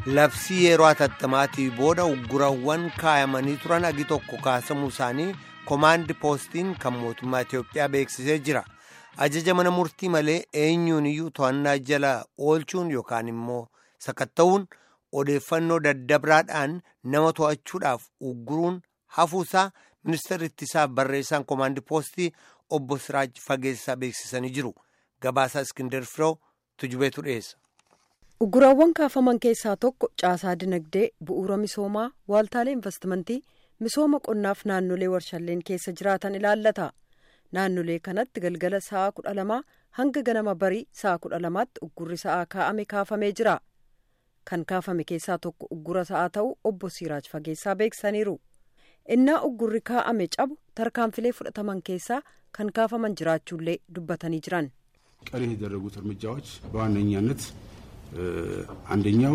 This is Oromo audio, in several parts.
labsii yeroo atattamaatii booda uggurawwan kaayamanii turan agi tokko kaasamuu isaanii komaandi poostiin kan mootummaa Itiyoophiyaa beeksisee jira. Ajaja mana murtii malee eenyuun iyyuu to'annaa jala oolchuun yookaan immoo sakatta'uun odeeffannoo daddabraadhaan nama to'achuudhaaf ugguruun hafuusaa ministeerri ittisaaf barreessaan komaandi poostii obbo Siraaj Fageessaa beeksisanii jiru. Gabaasaa Iskindar Firoo tujubeetu dhiyeessa. Ugguraawwan kaafaman keessaa tokko caasaa dinagdee bu'uura misoomaa waaltaalee investimentii misooma qonnaaf naannolee warshaaleen keessa jiraatan ilaallata. Naannolee kanatti galgala sa'a kudha lamaa hanga ganama barii sa'a kudha lamaatti uggurri sa'aa kaa'ame kaafamee jira. Kan kaafame keessaa tokko uggura sa'aa ta'uu obbo Siraaj Fageessaa beeksisaniiru. Innaa uggurri kaa'ame cabu tarkaanfilee fudhataman keessaa kan kaafaman jiraachuullee dubbatanii jiran. ቀሪ የተደረጉት እርምጃዎች በዋነኛነት አንደኛው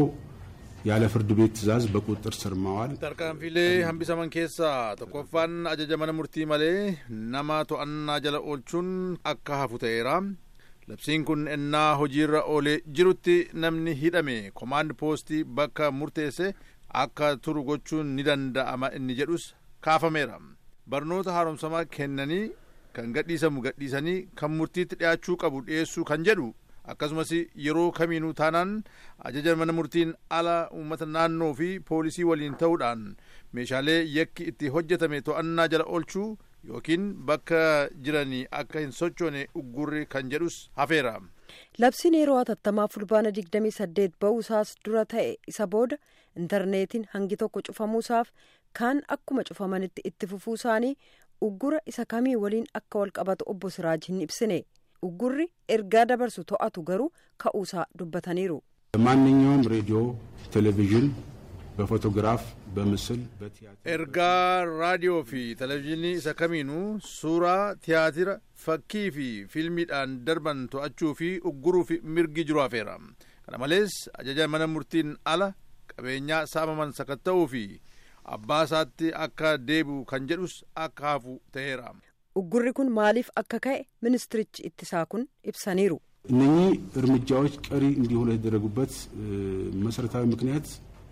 ያለ ፍርድ ቤት ትዕዛዝ በቁጥጥር ስር ማዋል tarkaanfilee hambisaman keessaa tokkoffaan ajaja mana murtii malee nama to'annaa jala oolchuun akka hafu ta'eera labsiin kun ennaa hojiirra oolee jirutti namni hidhame komaand poostii bakka murteesse akka turu gochuun ni danda'ama inni jedhus kaafameera barnoota haaromsamaa kennanii kan gadhiisamu gadhiisanii kan murtiitti dhiyaachuu qabu dhiyeessuu kan jedhu akkasumas yeroo kamiinuu taanaan ajaja mana murtiin ala uummata naannoo fi poolisii waliin ta'uudhaan meeshaalee yakki itti hojjetame to'annaa jala oolchuu yookiin bakka jiranii akka hin sochoone uggurri kan jedhus hafeera. Labsiin yeroo hatattamaa fulbaana 28 ba'uusaas dura ta'e isa booda intarneetiin hangi tokko cufamuusaaf kaan akkuma cufamanitti itti fufuu isaanii uggura isa kamii waliin akka wal qabatu obbo Siraaj hin ibsine. uggurri ergaa dabarsu to'atu garuu ka'uusaa dubbataniiru. ማንኛውም ሬዲዮ፣ ቴሌቪዥን በፎቶግራፍ በምስል በቲያትር ergaa raadiyoo fi televezyiinii isa kamiinuu suuraa tiyaatira fakkii fi fiilmiidhaan darban to'achuu fi ugguruu fi mirgi jiru hafeera kana malees ajaja mana murtiin ala qabeenyaa saamaman sakatta'uu fi abbaa isaatti akka deebi'u kan jedhus akka hafu ta'eera. uggurri kun maaliif akka ka'e ministirichi ittisaa kun ibsaniiru. እነኚህ እርምጃዎች ቀሪ እንዲሆኑ የተደረጉበት መሰረታዊ ምክንያት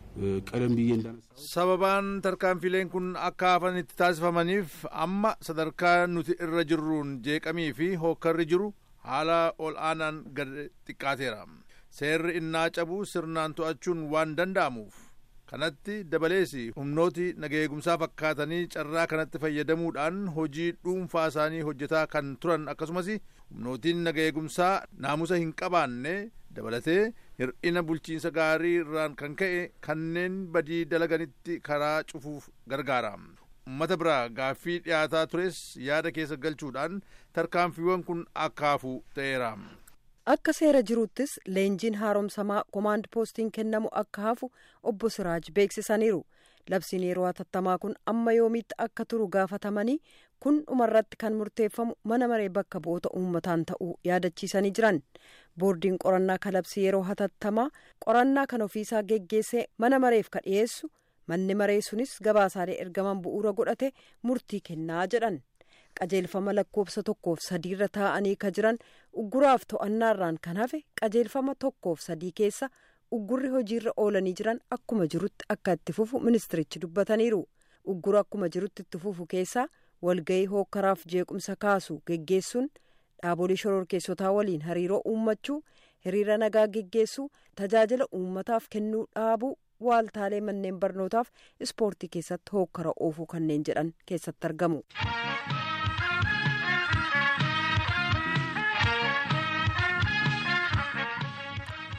ቀደም ብዬ እንዳነሳ sababaan tarkaanfileen kun akka hafan itti taasifamaniif amma sadarkaa nuti irra jirruun jeeqamii fi hookkarri jiru haala ol aanaan gad xiqqaateera seerri innaa cabu sirnaan to'achuun waan danda'amuuf kanatti dabalees humnooti nageegumsaa fakkaatanii carraa kanatti fayyadamuudhaan hojii dhuunfaa isaanii hojjetaa kan turan akkasumas humnootiin nageegumsaa naamusa hin qabaanne dabalatee hir'ina bulchiinsa gaarii irraan kan ka'e kanneen badii dalaganitti karaa cufuuf gargaara ummata biraa gaaffii dhiyaataa tures yaada keessa galchuudhaan tarkaanfiiwwan kun akka hafu ta'eera. akka seera jiruuttis leenjiin haaromsamaa komaand poostiin kennamu akka hafu obbo Siraaj beeksisaniiru. Labsiin yeroo hatattamaa kun amma yoomiitti akka turu gaafatamanii kun dhumarratti kan murteeffamu mana maree bakka bu'oota uummataan ta'uu yaadachiisanii jiran. Boordiin qorannaa kalabsii yeroo hatattamaa qorannaa kan ofiisaa geggeessee mana mareef ka dhiyeessu manni maree sunis gabaasaalee ergaman bu'uura godhate murtii kennaa jedhan. qajeelfama lakkoofsa tokkoof sadiirra taa'anii ka jiran ugguraaf to'annaarraan kan hafe qajeelfama tokkoof sadii keessa uggurri hojiirra oolanii jiran akkuma jirutti akka itti fufu ministirichi dubbataniiru uggura akkuma jirutti itti fufu keessaa walgahii hookkaraaf jeequmsa kaasu geggeessuun dhaabolee shororkeessotaa waliin hariiroo uummachuu hiriira nagaa geggeessuu tajaajila uummataaf kennuu dhaabuu waaltaalee manneen barnootaaf ispoortii keessatti hookkara oofuu kanneen jedhan keessatti argamu.